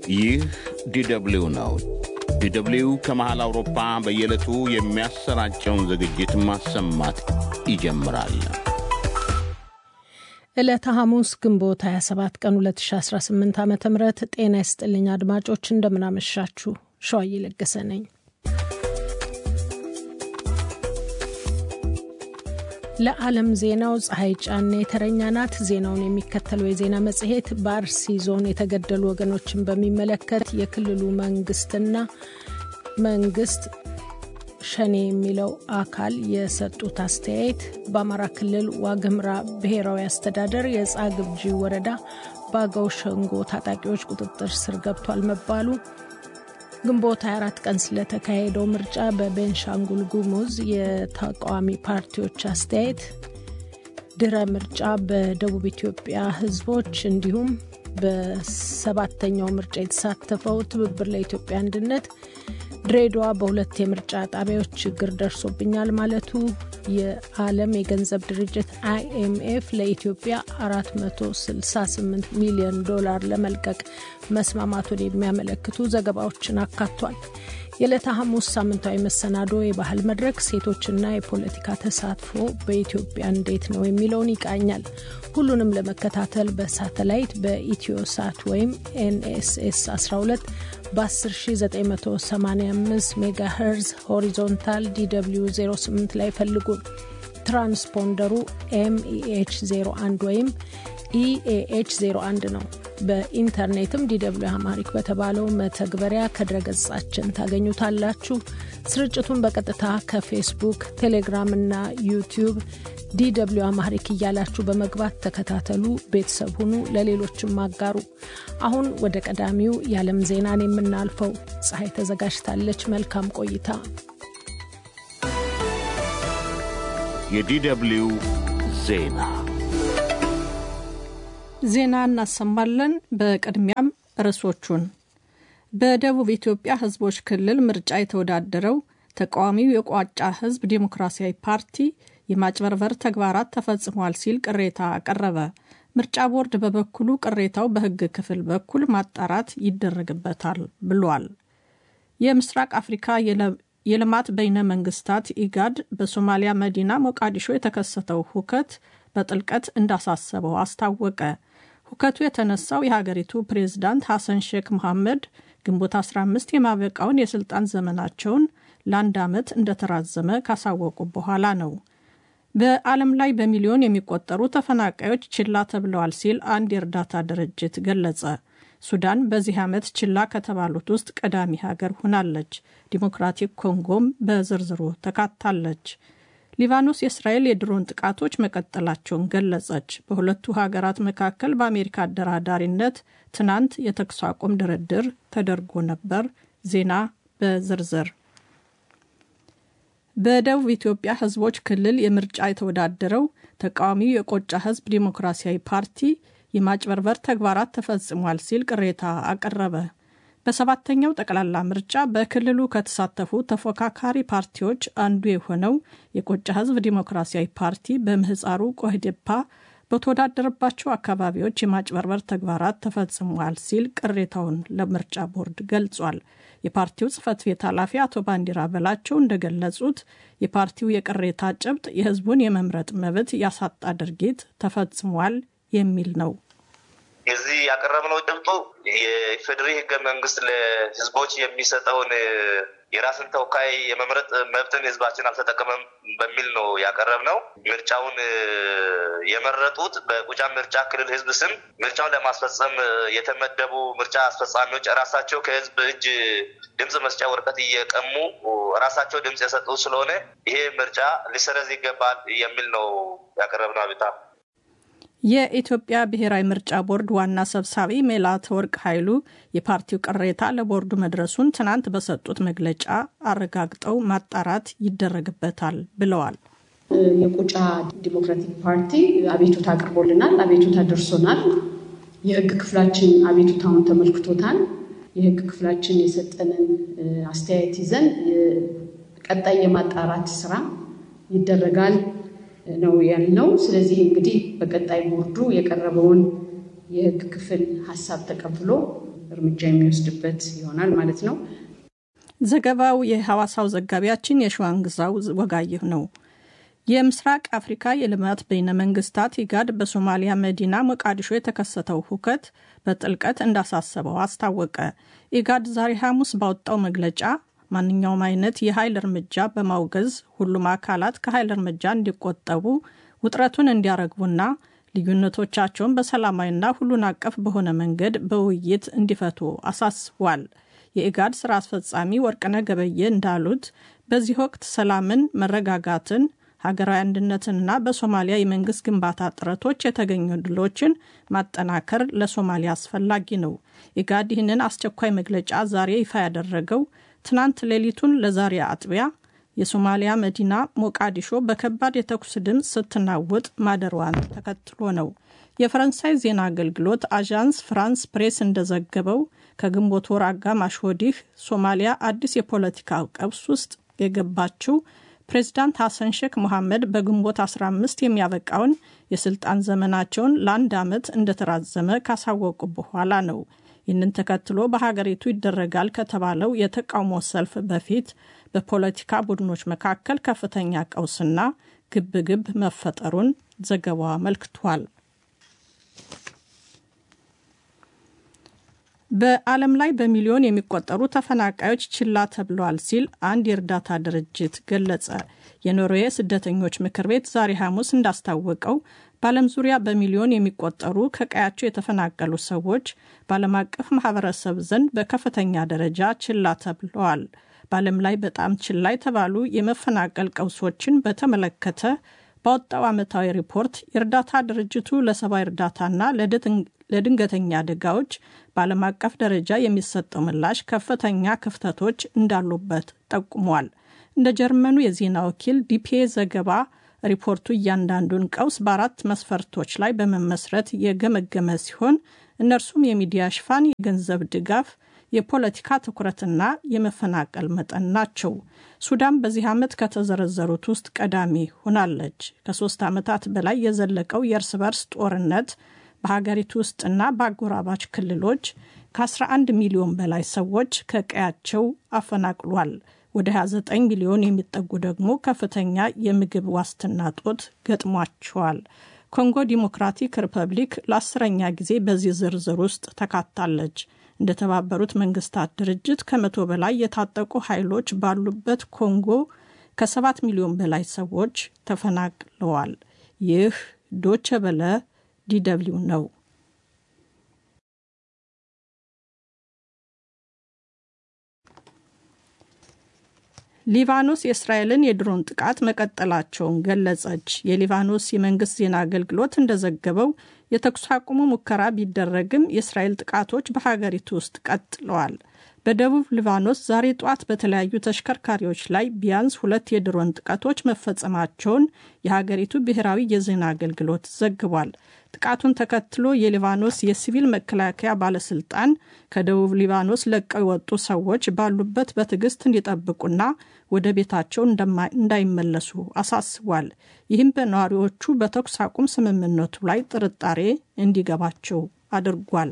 ይህ ዲደብሊው ነው። ዲደብሊው ከመሃል አውሮፓ በየዕለቱ የሚያሰራጨውን ዝግጅት ማሰማት ይጀምራል። ዕለተ ሐሙስ ግንቦት 27 ቀን 2018 ዓ ም ጤና ይስጥልኝ አድማጮች፣ እንደምናመሻችሁ። ሸዋዬ ለገሰ ነኝ። ለዓለም ዜናው ፀሐይ ጫኔ የተረኛ ናት። ዜናውን የሚከተለው የዜና መጽሔት በአርሲ ዞን የተገደሉ ወገኖችን በሚመለከት የክልሉ መንግስትና መንግስት ሸኔ የሚለው አካል የሰጡት አስተያየት፣ በአማራ ክልል ዋግምራ ብሔራዊ አስተዳደር የጻግብጂ ወረዳ በአገው ሸንጎ ታጣቂዎች ቁጥጥር ስር ገብቷል መባሉ፣ ግንቦት 24 ቀን ስለተካሄደው ምርጫ በቤንሻንጉል ጉሙዝ የተቃዋሚ ፓርቲዎች አስተያየት፣ ድረ ምርጫ በደቡብ ኢትዮጵያ ህዝቦች እንዲሁም በሰባተኛው ምርጫ የተሳተፈው ትብብር ለኢትዮጵያ አንድነት ድሬዳዋ በሁለት የምርጫ ጣቢያዎች ችግር ደርሶብኛል ማለቱ፣ የዓለም የገንዘብ ድርጅት አይኤምኤፍ ለኢትዮጵያ 468 ሚሊዮን ዶላር ለመልቀቅ መስማማቱን የሚያመለክቱ ዘገባዎችን አካቷል። የዕለተ ሐሙስ ሳምንታዊ መሰናዶ የባህል መድረክ ሴቶችና የፖለቲካ ተሳትፎ በኢትዮጵያ እንዴት ነው የሚለውን ይቃኛል። ሁሉንም ለመከታተል በሳተላይት በኢትዮ ሳት ወይም ኤንኤስኤስ 12 በ10985 ሜጋ ሄርዝ ሆሪዞንታል ዲw 08 ላይ ፈልጉን። ትራንስፖንደሩ ኤምኢኤች 01 ወይም ኢኤኤች 01 ነው። በኢንተርኔትም ዲw አማሪክ በተባለው መተግበሪያ ከድረገጻችን ታገኙታላችሁ። ስርጭቱን በቀጥታ ከፌስቡክ፣ ቴሌግራም እና ዩቲዩብ ዲw አማሪክ እያላችሁ በመግባት ተከታተሉ፣ ቤተሰብ ሁኑ፣ ለሌሎችም አጋሩ። አሁን ወደ ቀዳሚው የዓለም ዜናን የምናልፈው ፀሐይ ተዘጋጅታለች። መልካም ቆይታ። የዲደብሊው ዜና ዜና እናሰማለን። በቅድሚያም ርዕሶቹን በደቡብ ኢትዮጵያ ሕዝቦች ክልል ምርጫ የተወዳደረው ተቃዋሚው የቋጫ ሕዝብ ዴሞክራሲያዊ ፓርቲ የማጭበርበር ተግባራት ተፈጽሟል ሲል ቅሬታ አቀረበ። ምርጫ ቦርድ በበኩሉ ቅሬታው በሕግ ክፍል በኩል ማጣራት ይደረግበታል ብሏል። የምስራቅ አፍሪካ የልማት በይነ መንግስታት ኢጋድ በሶማሊያ መዲና ሞቃዲሾ የተከሰተው ሁከት በጥልቀት እንዳሳሰበው አስታወቀ። ሁከቱ የተነሳው የሀገሪቱ ፕሬዝዳንት ሐሰን ሼክ መሐመድ ግንቦት 15 የማበቃውን የስልጣን ዘመናቸውን ለአንድ ዓመት እንደተራዘመ ካሳወቁ በኋላ ነው። በዓለም ላይ በሚሊዮን የሚቆጠሩ ተፈናቃዮች ችላ ተብለዋል ሲል አንድ የእርዳታ ድርጅት ገለጸ። ሱዳን በዚህ ዓመት ችላ ከተባሉት ውስጥ ቀዳሚ ሀገር ሆናለች። ዲሞክራቲክ ኮንጎም በዝርዝሩ ተካታለች። ሊባኖስ የእስራኤል የድሮን ጥቃቶች መቀጠላቸውን ገለጸች። በሁለቱ ሀገራት መካከል በአሜሪካ አደራዳሪነት ትናንት የተኩስ አቁም ድርድር ተደርጎ ነበር። ዜና በዝርዝር በደቡብ ኢትዮጵያ ሕዝቦች ክልል የምርጫ የተወዳደረው ተቃዋሚው የቆጫ ሕዝብ ዴሞክራሲያዊ ፓርቲ የማጭበርበር ተግባራት ተፈጽሟል ሲል ቅሬታ አቀረበ። በሰባተኛው ጠቅላላ ምርጫ በክልሉ ከተሳተፉ ተፎካካሪ ፓርቲዎች አንዱ የሆነው የቆጫ ሕዝብ ዴሞክራሲያዊ ፓርቲ በምህፃሩ ቆህዴፓ በተወዳደረባቸው አካባቢዎች የማጭበርበር ተግባራት ተፈጽሟል ሲል ቅሬታውን ለምርጫ ቦርድ ገልጿል። የፓርቲው ጽህፈት ቤት ኃላፊ አቶ ባንዲራ በላቸው እንደገለጹት የፓርቲው የቅሬታ ጭብጥ የህዝቡን የመምረጥ መብት ያሳጣ ድርጊት ተፈጽሟል የሚል ነው። የዚህ ያቀረብነው ጭብጡ የኢፌዴሪ ህገ መንግስት ለህዝቦች የሚሰጠውን የራስን ተወካይ የመምረጥ መብትን ህዝባችን አልተጠቀመም በሚል ነው ያቀረብነው። ምርጫውን የመረጡት በጎጃም ምርጫ ክልል ህዝብ ስም ምርጫውን ለማስፈጸም የተመደቡ ምርጫ አስፈጻሚዎች ራሳቸው ከህዝብ እጅ ድምፅ መስጫ ወረቀት እየቀሙ ራሳቸው ድምፅ የሰጡ ስለሆነ ይሄ ምርጫ ሊሰረዝ ይገባል የሚል ነው ያቀረብነው አቤቱታ። የኢትዮጵያ ብሔራዊ ምርጫ ቦርድ ዋና ሰብሳቢ ሜላትወርቅ ኃይሉ የፓርቲው ቅሬታ ለቦርዱ መድረሱን ትናንት በሰጡት መግለጫ አረጋግጠው ማጣራት ይደረግበታል ብለዋል። የቆጫ ዲሞክራቲክ ፓርቲ አቤቱታ አቅርቦልናል። አቤቱታ ደርሶናል። የህግ ክፍላችን አቤቱታውን ተመልክቶታል። የህግ ክፍላችን የሰጠንን አስተያየት ይዘን ቀጣይ የማጣራት ስራ ይደረጋል ነው ያልነው። ስለዚህ እንግዲህ በቀጣይ ቦርዱ የቀረበውን የህግ ክፍል ሀሳብ ተቀብሎ እርምጃ የሚወስድበት ይሆናል ማለት ነው። ዘገባው የሐዋሳው ዘጋቢያችን የሸዋንግዛው ወጋየሁ ነው። የምስራቅ አፍሪካ የልማት በይነ መንግስታት ኢጋድ በሶማሊያ መዲና ሞቃዲሾ የተከሰተው ሁከት በጥልቀት እንዳሳሰበው አስታወቀ። ኢጋድ ዛሬ ሐሙስ ባወጣው መግለጫ ማንኛውም አይነት የኃይል እርምጃ በማውገዝ ሁሉም አካላት ከኃይል እርምጃ እንዲቆጠቡ ውጥረቱን እንዲያረግቡና ልዩነቶቻቸውን በሰላማዊና ሁሉን አቀፍ በሆነ መንገድ በውይይት እንዲፈቱ አሳስቧል። የኢጋድ ስራ አስፈጻሚ ወርቅነህ ገበየ እንዳሉት በዚህ ወቅት ሰላምን፣ መረጋጋትን፣ ሀገራዊ አንድነትንና በሶማሊያ የመንግስት ግንባታ ጥረቶች የተገኙ ድሎችን ማጠናከር ለሶማሊያ አስፈላጊ ነው። ኢጋድ ይህንን አስቸኳይ መግለጫ ዛሬ ይፋ ያደረገው ትናንት ሌሊቱን ለዛሬ አጥቢያ የሶማሊያ መዲና ሞቃዲሾ በከባድ የተኩስ ድምፅ ስትናወጥ ማደሯን ተከትሎ ነው። የፈረንሳይ ዜና አገልግሎት አዣንስ ፍራንስ ፕሬስ እንደዘገበው ከግንቦት ወር አጋማሽ ወዲህ ሶማሊያ አዲስ የፖለቲካ ቀውስ ውስጥ የገባችው ፕሬዚዳንት ሐሰን ሼክ moሐመድ በግንቦት 15 የሚያበቃውን የስልጣን ዘመናቸውን ለአንድ ዓመት እንደተራዘመ ካሳወቁ በኋላ ነው። ይህንን ተከትሎ በሀገሪቱ ይደረጋል ከተባለው የተቃውሞ ሰልፍ በፊት በፖለቲካ ቡድኖች መካከል ከፍተኛ ቀውስና ግብግብ መፈጠሩን ዘገባው አመልክቷል። በዓለም ላይ በሚሊዮን የሚቆጠሩ ተፈናቃዮች ችላ ተብለዋል ሲል አንድ የእርዳታ ድርጅት ገለጸ። የኖርዌይ ስደተኞች ምክር ቤት ዛሬ ሐሙስ እንዳስታወቀው በዓለም ዙሪያ በሚሊዮን የሚቆጠሩ ከቀያቸው የተፈናቀሉ ሰዎች በዓለም አቀፍ ማህበረሰብ ዘንድ በከፍተኛ ደረጃ ችላ ተብለዋል። በዓለም ላይ በጣም ችላ የተባሉ የመፈናቀል ቀውሶችን በተመለከተ ባወጣው ዓመታዊ ሪፖርት የእርዳታ ድርጅቱ ለሰብአዊ እርዳታና ለድንገተኛ አደጋዎች በዓለም አቀፍ ደረጃ የሚሰጠው ምላሽ ከፍተኛ ክፍተቶች እንዳሉበት ጠቁሟል። እንደ ጀርመኑ የዜና ወኪል ዲፒኤ ዘገባ ሪፖርቱ እያንዳንዱን ቀውስ በአራት መስፈርቶች ላይ በመመስረት የገመገመ ሲሆን እነርሱም የሚዲያ ሽፋን፣ የገንዘብ ድጋፍ፣ የፖለቲካ ትኩረትና የመፈናቀል መጠን ናቸው። ሱዳን በዚህ ዓመት ከተዘረዘሩት ውስጥ ቀዳሚ ሆናለች። ከሶስት ዓመታት በላይ የዘለቀው የእርስ በርስ ጦርነት በሀገሪቱ ውስጥና በአጎራባች ክልሎች ከ11 ሚሊዮን በላይ ሰዎች ከቀያቸው አፈናቅሏል። ወደ 29 ሚሊዮን የሚጠጉ ደግሞ ከፍተኛ የምግብ ዋስትና ጦት ገጥሟቸዋል። ኮንጎ ዲሞክራቲክ ሪፐብሊክ ለአስረኛ ጊዜ በዚህ ዝርዝር ውስጥ ተካታለች። እንደተባበሩት መንግስታት ድርጅት ከመቶ በላይ የታጠቁ ኃይሎች ባሉበት ኮንጎ ከሰባት ሚሊዮን በላይ ሰዎች ተፈናቅለዋል። ይህ ዶቸ በለ ዲደብሊው ነው። ሊባኖስ የእስራኤልን የድሮን ጥቃት መቀጠላቸውን ገለጸች። የሊባኖስ የመንግስት ዜና አገልግሎት እንደዘገበው የተኩስ አቁሙ ሙከራ ቢደረግም የእስራኤል ጥቃቶች በሀገሪቱ ውስጥ ቀጥለዋል። በደቡብ ሊባኖስ ዛሬ ጧት በተለያዩ ተሽከርካሪዎች ላይ ቢያንስ ሁለት የድሮን ጥቃቶች መፈጸማቸውን የሀገሪቱ ብሔራዊ የዜና አገልግሎት ዘግቧል። ጥቃቱን ተከትሎ የሊባኖስ የሲቪል መከላከያ ባለስልጣን ከደቡብ ሊባኖስ ለቀው የወጡ ሰዎች ባሉበት በትዕግስት እንዲጠብቁና ወደ ቤታቸው እንዳይመለሱ አሳስቧል። ይህም በነዋሪዎቹ በተኩስ አቁም ስምምነቱ ላይ ጥርጣሬ እንዲገባቸው አድርጓል።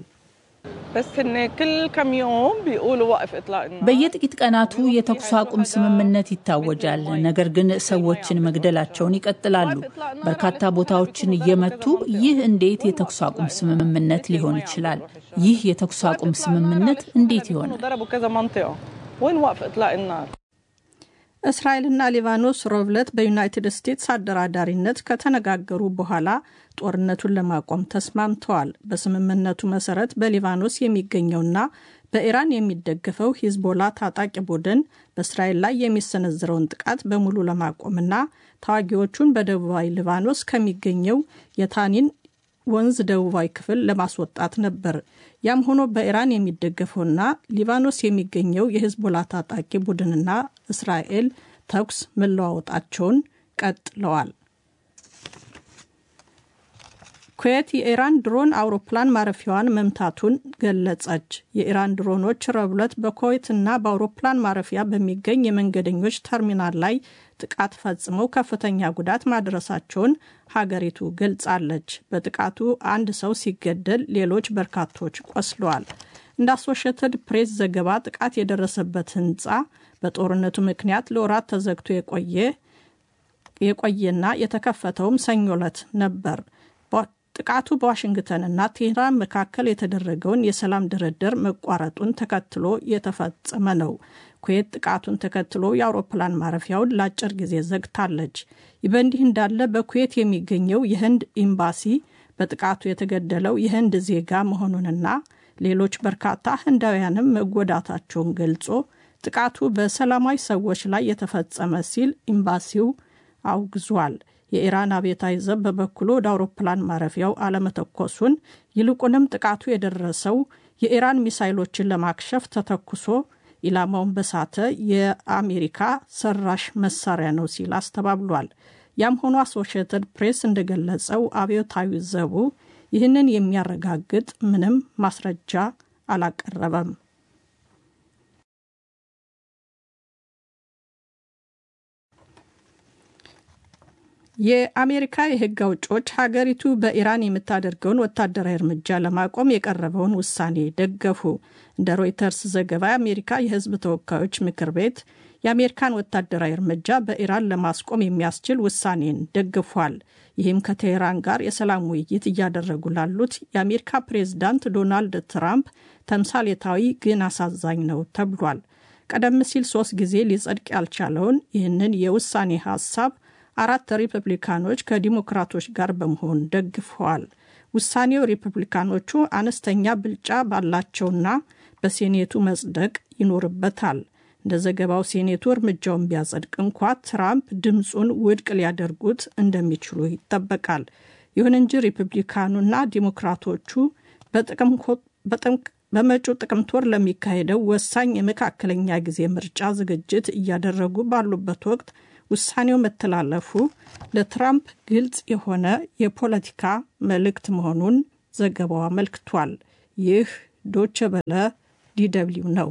በየጥቂት ቀናቱ የተኩስ አቁም ስምምነት ይታወጃል። ነገር ግን ሰዎችን መግደላቸውን ይቀጥላሉ፣ በርካታ ቦታዎችን እየመቱ ይህ እንዴት የተኩስ አቁም ስምምነት ሊሆን ይችላል? ይህ የተኩስ አቁም ስምምነት እንዴት ይሆናል? እስራኤልና ሊባኖስ ሮብለት በዩናይትድ ስቴትስ አደራዳሪነት ከተነጋገሩ በኋላ ጦርነቱን ለማቆም ተስማምተዋል። በስምምነቱ መሰረት በሊባኖስ የሚገኘውና በኢራን የሚደገፈው ሂዝቦላ ታጣቂ ቡድን በእስራኤል ላይ የሚሰነዝረውን ጥቃት በሙሉ ለማቆምና ተዋጊዎቹን በደቡባዊ ሊባኖስ ከሚገኘው የታኒን ወንዝ ደቡባዊ ክፍል ለማስወጣት ነበር። ያም ሆኖ በኢራን የሚደገፈውና ሊባኖስ የሚገኘው የሂዝቦላ ታጣቂ ቡድንና እስራኤል ተኩስ መለዋወጣቸውን ቀጥለዋል። ኩዌት የኢራን ድሮን አውሮፕላን ማረፊያዋን መምታቱን ገለጸች። የኢራን ድሮኖች ረቡዕ ዕለት በኩዌትና በአውሮፕላን ማረፊያ በሚገኝ የመንገደኞች ተርሚናል ላይ ጥቃት ፈጽመው ከፍተኛ ጉዳት ማድረሳቸውን ሀገሪቱ ገልጻለች። በጥቃቱ አንድ ሰው ሲገደል ሌሎች በርካቶች ቆስለዋል። እንደ አሶሽየትድ ፕሬስ ዘገባ ጥቃት የደረሰበት ህንፃ በጦርነቱ ምክንያት ለወራት ተዘግቶ የቆየ የቆየና የተከፈተውም ሰኞ ዕለት ነበር። ጥቃቱ በዋሽንግተንና ቴህራን መካከል የተደረገውን የሰላም ድርድር መቋረጡን ተከትሎ የተፈጸመ ነው። ኩዌት ጥቃቱን ተከትሎ የአውሮፕላን ማረፊያውን ለአጭር ጊዜ ዘግታለች። ይህ በእንዲህ እንዳለ በኩዌት የሚገኘው የህንድ ኤምባሲ በጥቃቱ የተገደለው የህንድ ዜጋ መሆኑንና ሌሎች በርካታ ህንዳውያንም መጎዳታቸውን ገልጾ ጥቃቱ በሰላማዊ ሰዎች ላይ የተፈጸመ ሲል ኤምባሲው አውግዟል። የኢራን አብዮታዊ ዘብ በበኩሉ ወደ አውሮፕላን ማረፊያው አለመተኮሱን ይልቁንም ጥቃቱ የደረሰው የኢራን ሚሳይሎችን ለማክሸፍ ተተኩሶ ኢላማውን በሳተ የአሜሪካ ሰራሽ መሳሪያ ነው ሲል አስተባብሏል። ያም ሆኖ አሶሽየትድ ፕሬስ እንደገለጸው አብዮታዊ ዘቡ ይህንን የሚያረጋግጥ ምንም ማስረጃ አላቀረበም። የአሜሪካ የህግ አውጮች ሀገሪቱ በኢራን የምታደርገውን ወታደራዊ እርምጃ ለማቆም የቀረበውን ውሳኔ ደገፉ። እንደ ሮይተርስ ዘገባ የአሜሪካ የህዝብ ተወካዮች ምክር ቤት የአሜሪካን ወታደራዊ እርምጃ በኢራን ለማስቆም የሚያስችል ውሳኔን ደግፏል። ይህም ከቴህራን ጋር የሰላም ውይይት እያደረጉ ላሉት የአሜሪካ ፕሬዝዳንት ዶናልድ ትራምፕ ተምሳሌታዊ ግን አሳዛኝ ነው ተብሏል። ቀደም ሲል ሶስት ጊዜ ሊጸድቅ ያልቻለውን ይህንን የውሳኔ ሀሳብ አራት ሪፐብሊካኖች ከዲሞክራቶች ጋር በመሆን ደግፈዋል። ውሳኔው ሪፐብሊካኖቹ አነስተኛ ብልጫ ባላቸውና በሴኔቱ መጽደቅ ይኖርበታል። እንደ ዘገባው ሴኔቱ እርምጃውን ቢያጸድቅ እንኳ ትራምፕ ድምፁን ውድቅ ሊያደርጉት እንደሚችሉ ይጠበቃል። ይሁን እንጂ ሪፐብሊካኑና ዲሞክራቶቹ በመጪው ጥቅምት ወር ለሚካሄደው ወሳኝ የመካከለኛ ጊዜ ምርጫ ዝግጅት እያደረጉ ባሉበት ወቅት ውሳኔው መተላለፉ ለትራምፕ ግልጽ የሆነ የፖለቲካ መልእክት መሆኑን ዘገባው አመልክቷል። ይህ ዶቸ በለ ዲደብሊው ነው።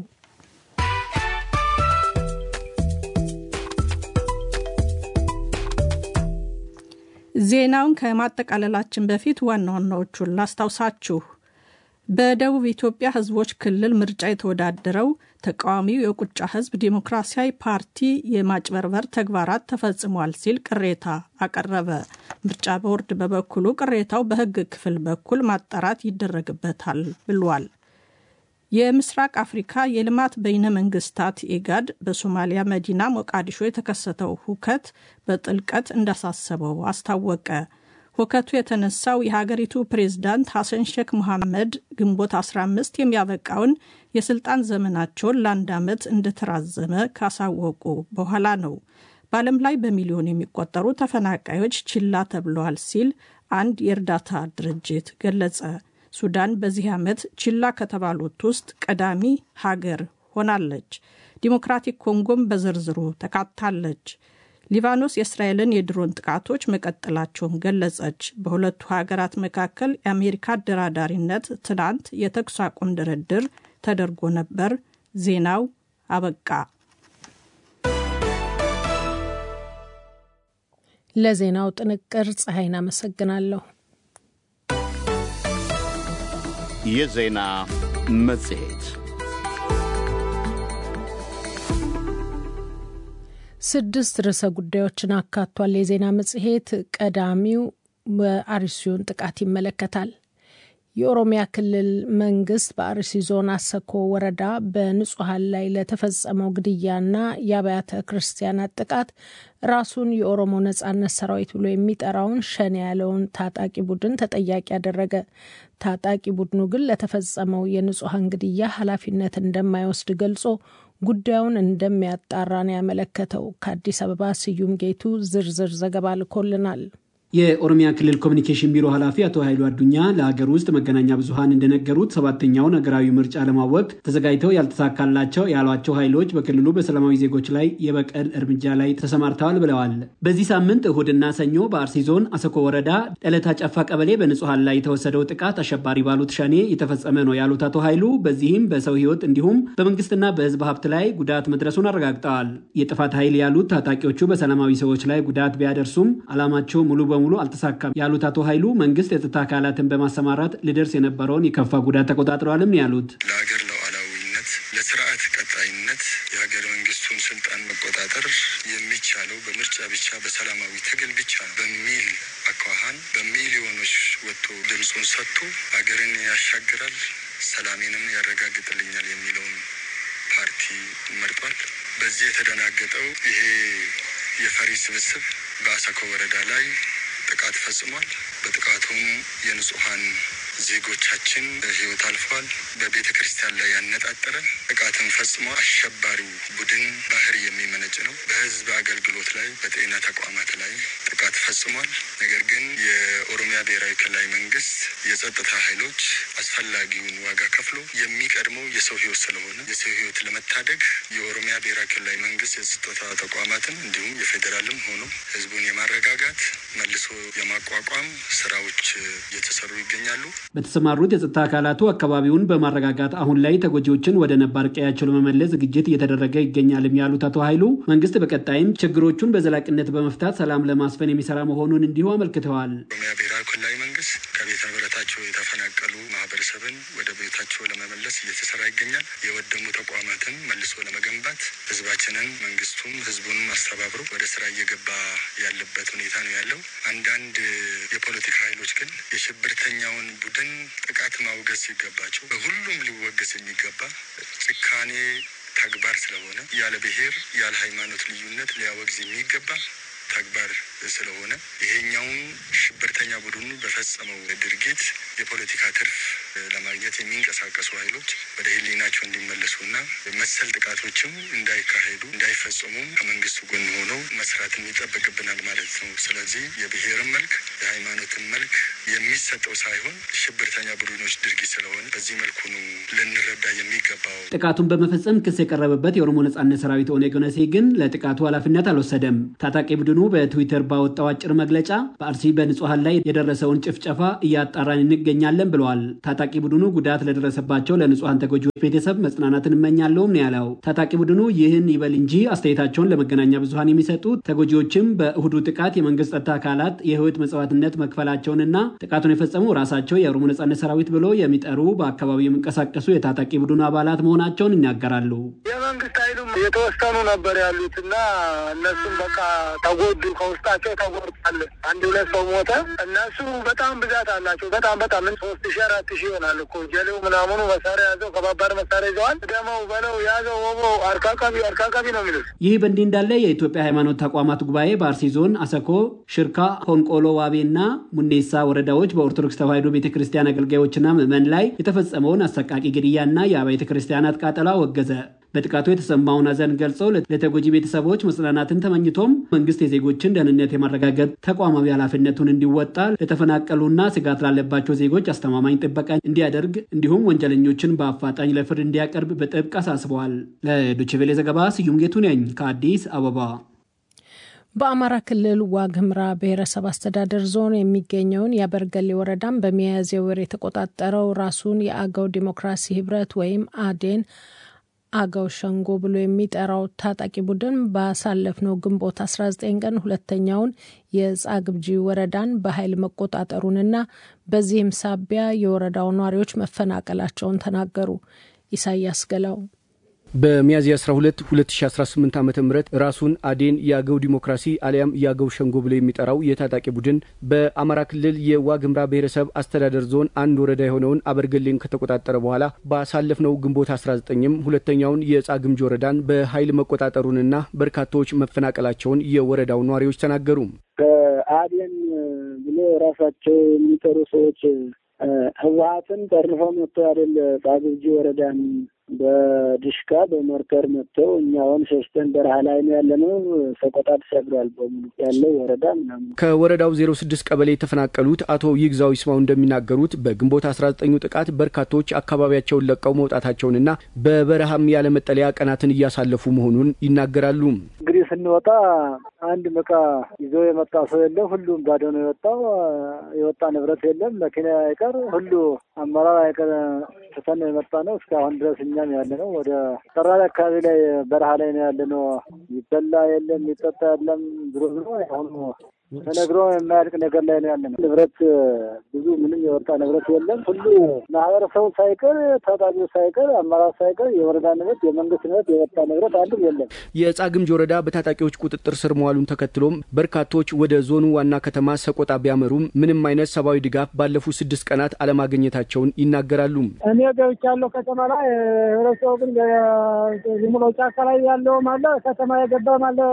ዜናውን ከማጠቃለላችን በፊት ዋና ዋናዎቹን ላስታውሳችሁ። በደቡብ ኢትዮጵያ ሕዝቦች ክልል ምርጫ የተወዳደረው ተቃዋሚው የቁጫ ሕዝብ ዴሞክራሲያዊ ፓርቲ የማጭበርበር ተግባራት ተፈጽሟል ሲል ቅሬታ አቀረበ። ምርጫ ቦርድ በበኩሉ ቅሬታው በሕግ ክፍል በኩል ማጣራት ይደረግበታል ብሏል። የምስራቅ አፍሪካ የልማት በይነ መንግስታት ኢጋድ በሶማሊያ መዲና ሞቃዲሾ የተከሰተው ሁከት በጥልቀት እንዳሳሰበው አስታወቀ። ሁከቱ የተነሳው የሀገሪቱ ፕሬዝዳንት ሐሰን ሼክ መሐመድ ግንቦት 15 የሚያበቃውን የስልጣን ዘመናቸውን ለአንድ ዓመት እንደተራዘመ ካሳወቁ በኋላ ነው። በዓለም ላይ በሚሊዮን የሚቆጠሩ ተፈናቃዮች ችላ ተብለዋል ሲል አንድ የእርዳታ ድርጅት ገለጸ። ሱዳን በዚህ ዓመት ችላ ከተባሉት ውስጥ ቀዳሚ ሀገር ሆናለች። ዲሞክራቲክ ኮንጎም በዝርዝሩ ተካታለች። ሊባኖስ የእስራኤልን የድሮን ጥቃቶች መቀጠላቸውን ገለጸች። በሁለቱ ሀገራት መካከል የአሜሪካ አደራዳሪነት ትናንት የተኩስ አቁም ድርድር ተደርጎ ነበር። ዜናው አበቃ። ለዜናው ጥንቅር ፀሐይን አመሰግናለሁ። የዜና መጽሔት ስድስት ርዕሰ ጉዳዮችን አካቷል። የዜና መጽሔት ቀዳሚው በአርሲውን ጥቃት ይመለከታል። የኦሮሚያ ክልል መንግስት በአርሲ ዞን አሰኮ ወረዳ በንጹሐን ላይ ለተፈጸመው ግድያና የአብያተ ክርስቲያናት ጥቃት ራሱን የኦሮሞ ነጻነት ሰራዊት ብሎ የሚጠራውን ሸኔ ያለውን ታጣቂ ቡድን ተጠያቂ ያደረገ። ታጣቂ ቡድኑ ግን ለተፈጸመው የንጹሐን ግድያ ኃላፊነት እንደማይወስድ ገልጾ ጉዳዩን እንደሚያጣራ ነው ያመለከተው። ከአዲስ አበባ ስዩም ጌቱ ዝርዝር ዘገባ ልኮልናል። የኦሮሚያ ክልል ኮሚኒኬሽን ቢሮ ኃላፊ አቶ ኃይሉ አዱኛ ለሀገር ውስጥ መገናኛ ብዙኃን እንደነገሩት ሰባተኛውን ሀገራዊ ምርጫ ለማወቅ ተዘጋጅተው ያልተሳካላቸው ያሏቸው ኃይሎች በክልሉ በሰላማዊ ዜጎች ላይ የበቀል እርምጃ ላይ ተሰማርተዋል ብለዋል። በዚህ ሳምንት እሁድና ሰኞ በአርሲ ዞን አሰኮ ወረዳ ጠለታ ጨፋ ቀበሌ በንጹሐን ላይ የተወሰደው ጥቃት አሸባሪ ባሉት ሸኔ የተፈጸመ ነው ያሉት አቶ ኃይሉ በዚህም በሰው ሕይወት እንዲሁም በመንግስትና በሕዝብ ሀብት ላይ ጉዳት መድረሱን አረጋግጠዋል። የጥፋት ኃይል ያሉት ታጣቂዎቹ በሰላማዊ ሰዎች ላይ ጉዳት ቢያደርሱም ዓላማቸው ሙሉ በሙሉ አልተሳካም ያሉት አቶ ኃይሉ መንግስት የጸጥታ አካላትን በማሰማራት ሊደርስ የነበረውን የከፋ ጉዳት ተቆጣጥረዋልም ያሉት ለሀገር ሉዓላዊነት፣ ለስርዓት ቀጣይነት የሀገር መንግስቱን ስልጣን መቆጣጠር የሚቻለው በምርጫ ብቻ በሰላማዊ ትግል ብቻ በሚል አኳኋን በሚሊዮኖች ወጥቶ ድምፁን ሰጥቶ ሀገርን ያሻግራል፣ ሰላሜንም ያረጋግጥልኛል የሚለውን ፓርቲ መርጧል። በዚህ የተደናገጠው ይሄ የፈሪ ስብስብ በአሰኮ ወረዳ ላይ ጥቃት ፈጽሟል። በጥቃቱም የንጹሐን ዜጎቻችን ህይወት አልፏል። በቤተ ክርስቲያን ላይ ያነጣጠረ ጥቃትን ፈጽሞ አሸባሪው ቡድን ባህር የሚመነጭ ነው። በህዝብ አገልግሎት ላይ በጤና ተቋማት ላይ ጥቃት ፈጽሟል። ነገር ግን የኦሮሚያ ብሔራዊ ክልላዊ መንግስት የጸጥታ ኃይሎች አስፈላጊውን ዋጋ ከፍሎ የሚቀድመው የሰው ህይወት ስለሆነ የሰው ህይወት ለመታደግ የኦሮሚያ ብሔራዊ ክልላዊ መንግስት የጸጥታ ተቋማትን እንዲሁም የፌዴራልም ሆኖ ህዝቡን የማረጋጋት መልሶ የማቋቋም ስራዎች እየተሰሩ ይገኛሉ። በተሰማሩት የጸጥታ አካላቱ አካባቢውን በማረጋጋት አሁን ላይ ተጎጂዎችን ወደ ነባር ቀያቸው ለመመለስ ዝግጅት እየተደረገ ይገኛልም ያሉት አቶ ኃይሉ መንግስት በቀጣይም ችግሮቹን በዘላቂነት በመፍታት ሰላም ለማስፈን የሚሰራ መሆኑን እንዲሁ አመልክተዋል። ኦሮሚያ ብሔራዊ ክልላዊ መንግስት ከቤት ንብረታቸው የተፈናቀሉ ማህበረሰብን ወደ ቤታቸው ለመመለስ እየተሰራ ይገኛል። የወደሙ ተቋማትን መልሶ ለመገንባት ህዝባችንን መንግስቱም ህዝቡንም አስተባብሮ ወደ ስራ እየገባ ያለበት ሁኔታ ነው ያለው። አንዳንድ የፖለቲካ ኃይሎች ግን የሽብርተኛውን ቡድን ጥቃት ማውገዝ ሲገባቸው በሁሉም ሊወገዝ የሚገባ ጭካኔ ተግባር ስለሆነ ያለ ብሔር ያለ ሃይማኖት ልዩነት ሊያወግዝ የሚገባ ተግባር ስለሆነ ይሄኛውን ሽብርተኛ ቡድኑ በፈጸመው ድርጊት የፖለቲካ ትርፍ ለማግኘት የሚንቀሳቀሱ ኃይሎች ወደ ህሊናቸው እንዲመለሱና መሰል ጥቃቶችም እንዳይካሄዱ እንዳይፈጸሙም ከመንግስቱ ጎን ሆነው መስራትም ይጠበቅብናል ማለት ነው። ስለዚህ የብሔርን መልክ የሃይማኖትን መልክ የሚሰጠው ሳይሆን ሽብርተኛ ቡድኖች ድርጊት ስለሆነ በዚህ መልኩ ነው ልንረዳ የሚገባው። ጥቃቱን በመፈጸም ክስ የቀረበበት የኦሮሞ ነጻነት ሰራዊት ኦነግ ኦነሴ ግን ለጥቃቱ ኃላፊነት አልወሰደም። ታጣቂ ቡድኑ በትዊተር ባወጣው አጭር መግለጫ በአርሲ በንጹሐን ላይ የደረሰውን ጭፍጨፋ እያጣራን እንገኛለን ብለዋል። ታጣቂ ቡድኑ ጉዳት ለደረሰባቸው ለንጹሐን ተጎጂዎች ቤተሰብ መጽናናትን እመኛለሁም ነው ያለው። ታጣቂ ቡድኑ ይህን ይበል እንጂ አስተያየታቸውን ለመገናኛ ብዙኃን የሚሰጡት ተጎጂዎችም በእሁዱ ጥቃት የመንግስት ጸጥታ አካላት የህይወት መስዋዕትነት መክፈላቸውንና ጥቃቱን የፈጸሙ ራሳቸው የኦሮሞ ነጻነት ሰራዊት ብሎ የሚጠሩ በአካባቢው የሚንቀሳቀሱ የታጣቂ ቡድኑ አባላት መሆናቸውን ይናገራሉ። የመንግስት ኃይሉም የተወሰኑ ነበር ያሉት እና እነሱም በቃ ተጎዱ፣ ከውስጣቸው ተጎድቷል። አንድ ሁለት ሰው ሞተ። እነሱ በጣም ብዛት አላቸው። በጣም በጣም ምን ሶስት ሺ አራት ሺ ይሆናል እኮ ጀሌው ምናምኑ መሳሪያ ያዘው፣ ከባባድ መሳሪያ ይዘዋል። ደመው በለው ያዘው፣ ወቦ አርካካቢ አርካካቢ ነው የሚሉት። ይህ በእንዲህ እንዳለ የኢትዮጵያ ሃይማኖት ተቋማት ጉባኤ በአርሲ ዞን አሰኮ፣ ሽርካ፣ ሆንቆሎ ዋቤ እና ሙኔሳ ወረዳዎች በኦርቶዶክስ ተዋሕዶ ቤተ ክርስቲያን አገልጋዮችና ምዕመን ላይ የተፈጸመውን አሰቃቂ ግድያና የአብያተ ክርስቲያናት ቃጠሎ አወገዘ። በጥቃቱ የተሰማውን ሐዘን ገልጸው ለተጎጂ ቤተሰቦች መጽናናትን ተመኝቶም መንግስት የዜጎችን ደህንነት የማረጋገጥ ተቋማዊ ኃላፊነቱን እንዲወጣ ለተፈናቀሉና ስጋት ላለባቸው ዜጎች አስተማማኝ ጥበቃ እንዲያደርግ እንዲሁም ወንጀለኞችን በአፋጣኝ ለፍርድ እንዲያቀርብ በጥብቅ አሳስበዋል። ለዶይቼ ቬለ ዘገባ ስዩም ጌቱ ነኝ ከአዲስ አበባ። በአማራ ክልል ዋግኽምራ ብሔረሰብ አስተዳደር ዞን የሚገኘውን የአበርገሌ ወረዳን በሚያዝያ ወር የተቆጣጠረው ራሱን የአገው ዲሞክራሲ ህብረት ወይም አዴን አገው ሸንጎ ብሎ የሚጠራው ታጣቂ ቡድን ባሳለፍነው ግንቦት 19 ቀን ሁለተኛውን የጻግብጂ ወረዳን በኃይል መቆጣጠሩንና በዚህም ሳቢያ የወረዳው ነዋሪዎች መፈናቀላቸውን ተናገሩ። ኢሳያስ ገላው በሚያዝያ 12 2018 ዓ ም ራሱን አዴን የአገው ዲሞክራሲ አሊያም የአገው ሸንጎ ብሎ የሚጠራው የታጣቂ ቡድን በአማራ ክልል የዋግኽምራ ብሔረሰብ አስተዳደር ዞን አንድ ወረዳ የሆነውን አበርገሌን ከተቆጣጠረ በኋላ ባሳለፍነው ግንቦት 19ም ሁለተኛውን የጻግምጂ ወረዳን በኃይል መቆጣጠሩንና በርካታዎች መፈናቀላቸውን የወረዳው ነዋሪዎች ተናገሩ። ከአዴን ብሎ ራሳቸው የሚጠሩ ሰዎች ህወሀትን ጠርንፈው መጥተው አይደል ጻግብጂ ወረዳን በድሽካ በሞርተር መጥተው እኛውን ሸሽተን በረሃ ላይ ነው ያለነው። ሰቆጣ ተሻግሯል በሙሉ ያለው ወረዳ ምናምን። ከወረዳው ዜሮ ስድስት ቀበሌ የተፈናቀሉት አቶ ይግዛው ይስማው እንደሚናገሩት በግንቦት አስራ ዘጠኙ ጥቃት በርካቶች አካባቢያቸውን ለቀው መውጣታቸውንና በበረሃም ያለ መጠለያ ቀናትን እያሳለፉ መሆኑን ይናገራሉ። እንግዲህ ስንወጣ አንድ እቃ ይዞ የመጣ ሰው የለም። ሁሉም ባዶ ነው የወጣው። የወጣ ንብረት የለም። መኪና አይቀር ሁሉ አመራር አይቀር ትተን ነው የመጣ ነው። እስካሁን ድረስ እኛም ያለ ነው ወደ ጠራሪ አካባቢ ላይ በረሃ ላይ ነው ያለ ነው። ይበላ የለም፣ ይጠጣ የለም። ብሎ ብሎ አሁኑ ተነግሮ የማያልቅ ነገር ላይ ነው ያለ ነው። ንብረት ብዙ ምንም የወጣ ንብረት የለም። ሁሉ ማህበረሰቡ ሳይቀር ታጣቂው ሳይቀር አመራር ሳይቀር የወረዳ ንብረት፣ የመንግስት ንብረት የወጣ ንብረት አንድም የለም። የጻግምጅ ወረዳ በታጣቂዎች ቁጥጥር ስር መዋሉን ተከትሎም በርካቶች ወደ ዞኑ ዋና ከተማ ሰቆጣ ቢያመሩም ምንም አይነት ሰብአዊ ድጋፍ ባለፉት ስድስት ቀናት አለማግኘታቸውን ይናገራሉ። እኔ ገብቻለሁ ከተማ ላይ ህብረተሰቡ ግን ዝም ብሎ ጫካ ላይ ያለውም አለ ከተማ የገባም አለ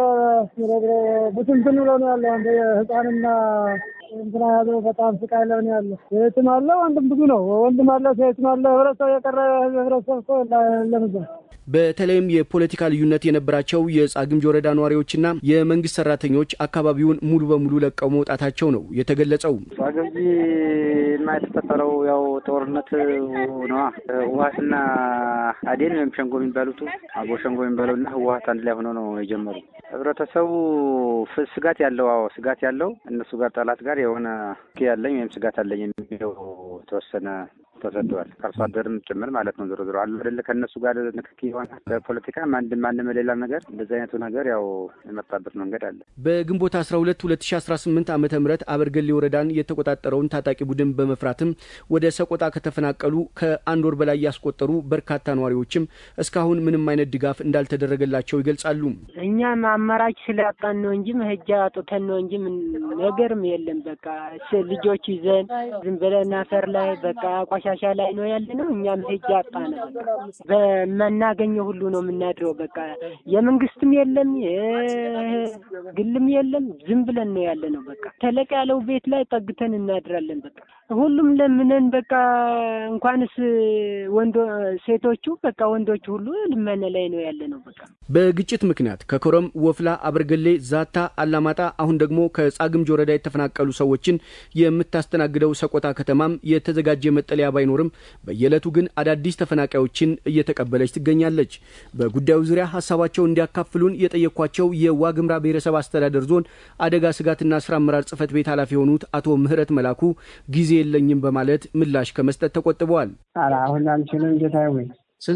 ብትንትን ብሎ ነው ያለው። ህፃንና እንትና ያለው በጣም ስቃይ ላይ ነው ያለው። ሴትም አለ ወንድም ብዙ ነው። ወንድም አለ ሴትም አለ። ህብረተሰብ የቀረ ህብረተሰብ እኮ ለምዛ በተለይም የፖለቲካ ልዩነት የነበራቸው የጻግምጅ ወረዳ ነዋሪዎችና የመንግስት ሰራተኞች አካባቢውን ሙሉ በሙሉ ለቀው መውጣታቸው ነው የተገለጸው። ጻግምጅ ማ የተፈጠረው ያው ጦርነት ነዋ። ህወሀትና አዴን ወይም ሸንጎ የሚባሉት አቦ ሸንጎ የሚባለውና ህወሀት አንድ ላይ ሆኖ ነው የጀመሩ። ህብረተሰቡ ስጋት ያለው አዎ ስጋት ያለው እነሱ ጋር ጠላት ጋር የሆነ ያለኝ ወይም ስጋት አለኝ የሚለው ተወሰነ ተሰደዋል። ከአርሶ አደርም ጭምር ማለት ነው። ዞሮ ዞሮ አሉ አይደለ ከእነሱ ጋር ንክኪ የሆነ በፖለቲካ አንድም ማንም ሌላ ነገር እንደዚህ አይነቱ ነገር ያው የመጣበት መንገድ አለ። በግንቦት አስራ ሁለት ሁለት ሺ አስራ ስምንት ዓመተ ምህረት አበርገሌ ወረዳን የተቆጣጠረውን ታጣቂ ቡድን በመፍራትም ወደ ሰቆጣ ከተፈናቀሉ ከአንድ ወር በላይ ያስቆጠሩ በርካታ ነዋሪዎችም እስካሁን ምንም አይነት ድጋፍ እንዳልተደረገላቸው ይገልጻሉ። እኛም አማራጭ ስላጣን ነው እንጂ መሄጃ አጡተን ነው እንጂ ምን ነገርም የለም። በቃ ልጆች ይዘን ዝም ብለን አፈር ላይ በቃ ቆሻሻ ላይ ነው ያለ ነው። እኛም መሄጃ አጣን። በመናገኘው ሁሉ ነው የምናድረው። በቃ የመንግስትም የለም ግልም የለም። ዝም ብለን ነው ያለ ነው። በቃ ተለቅ ያለው ቤት ላይ ጠግተን እናድራለን። በቃ ሁሉም ለምነን በቃ እንኳንስ ወንዶ ሴቶቹ በቃ ወንዶቹ ሁሉ ልመነ ላይ ነው ያለ ነው። በቃ በግጭት ምክንያት ከኮረም፣ ወፍላ፣ አበርገሌ፣ ዛታ፣ አላማጣ አሁን ደግሞ ከጻግምጅ ወረዳ የተፈናቀሉ ሰዎችን የምታስተናግደው ሰቆጣ ከተማም የተዘጋጀ መጠለያ ባይኖርም በየዕለቱ ግን አዳዲስ ተፈናቃዮችን እየተቀበለች ትገኛለች። በጉዳዩ ዙሪያ ሀሳባቸውን እንዲያካፍሉን የጠየኳቸው የዋግምራ ብሔረሰብ አስተዳደር ዞን አደጋ ስጋትና ስራ አመራር ጽህፈት ቤት ኃላፊ የሆኑት አቶ ምህረት መላኩ ጊዜ የለኝም በማለት ምላሽ ከመስጠት ተቆጥበዋል። አሁን አልችልም ጌታ ወይ